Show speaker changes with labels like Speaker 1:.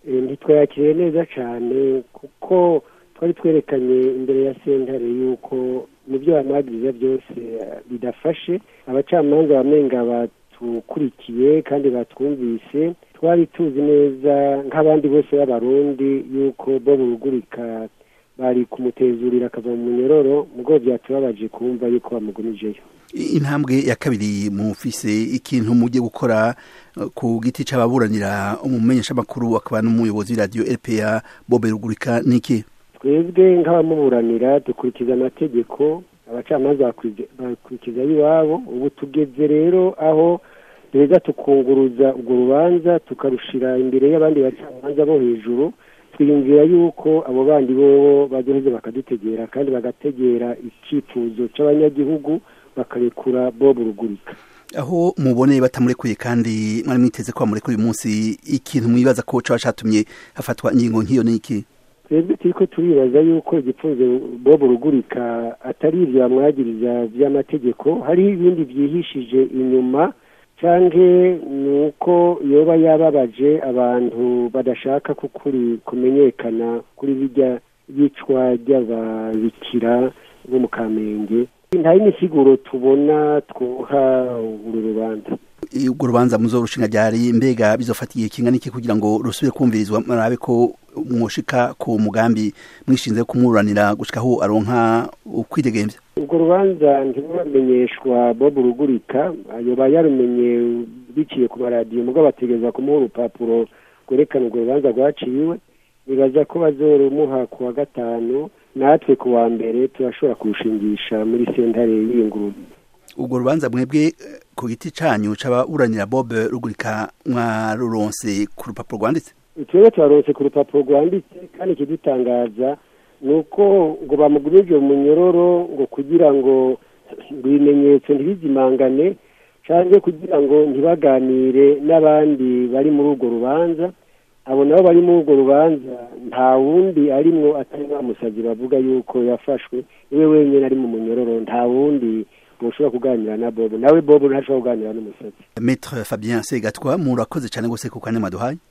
Speaker 1: ntitwayakiriye neza cyane kuko twari twerekanye imbere ya sentare yuko mu byo bamwagiriza byose bidafashe abacamanza bamenga batukurikiye kandi batwumvise twari tuzi neza nk'abandi bose b'abarundi yuko bo burugurika bari kumutezurira akava mu munyororo mugo byatubabaje kumva yuko bamugumijeyo
Speaker 2: intambwe ya kabiri mufise ikintu mujye gukora ku giti c'ababuranira umumenyeshamakuru akaba n'umuyobozi w'iradiyo rpa bobe rugurika niki
Speaker 1: twebwe nk'abamuburanira dukurikiza amategeko abacamanza bakurikiza iwabo ubu tugeze rero aho duheza tukunguruza urwo rubanza tukarushira imbere y'abandi bacamanza bo hejuru twiyumvira yuko abo bandi bobo baduheze bakadutegera kandi bagategera icyifuzo c'abanyagihugu bakarekura bob rugurika
Speaker 2: aho muboneye batamurekuye kandi mwari mwiteze ko bamurekuye uyu munsi ikintu mwibaza ko caba catumye hafatwa ingingo nk'iyo n'iki
Speaker 1: twebwe turiko turibaza yuko igipfunzo bob rugurika atari ivyo bamwagiriza vy'amategeko hari ibindi vyihishije inyuma canke ni uko yoba yababaje abantu badashaka kukuri kumenyekana kuri birya yicwa ry'ababikira bo mu kamenge nta y'imisiguro tubona twoha uru rubanza
Speaker 2: urwo rubanza muzorushinga ryari mbega bizofatiye kingana iki kugira ngo rusubire kumvirizwa murabe ko mwoshika ku mugambi mwishinze kumuburanira gushikaho aronka ukwidegemvya
Speaker 1: urwo rubanza ntiruramenyeshwa bob rugurika yoba yarumenye biciye ku maradiyo mugo bategereza kumuha urupapuro rwerekana urwo rubanza rwaciwe nibaza ko bazorumuha ku wa gatanu natwe ku wa mbere turashobora kurushingisha muri sentare y'ingurube
Speaker 2: urwo rubanza mwebwe ku giti canyu c'ababuranira bob rugurika mwaruronse ku rupapuro rwanditse
Speaker 1: twebwe turaronse ku rupapuro rwanditse kandi ikidutangaza ni uko ngo bamugumije mu munyororo ngo kugira ngo ibimenyetso ntibizimangane cyangwa kugira ngo ntibaganire n'abandi bari muri urwo rubanza abo nabo bari muri urwo rubanza nta wundi arimwo atari bamusabye bavuga yuko yafashwe niwe wenyine ari mu munyororo nta wundi mushobora kuganira na bobo nawe bobo ntashobora kuganira n'umusatsi
Speaker 2: Maître Fabien Segatwa murakoze cyane gose ku kane maduhaye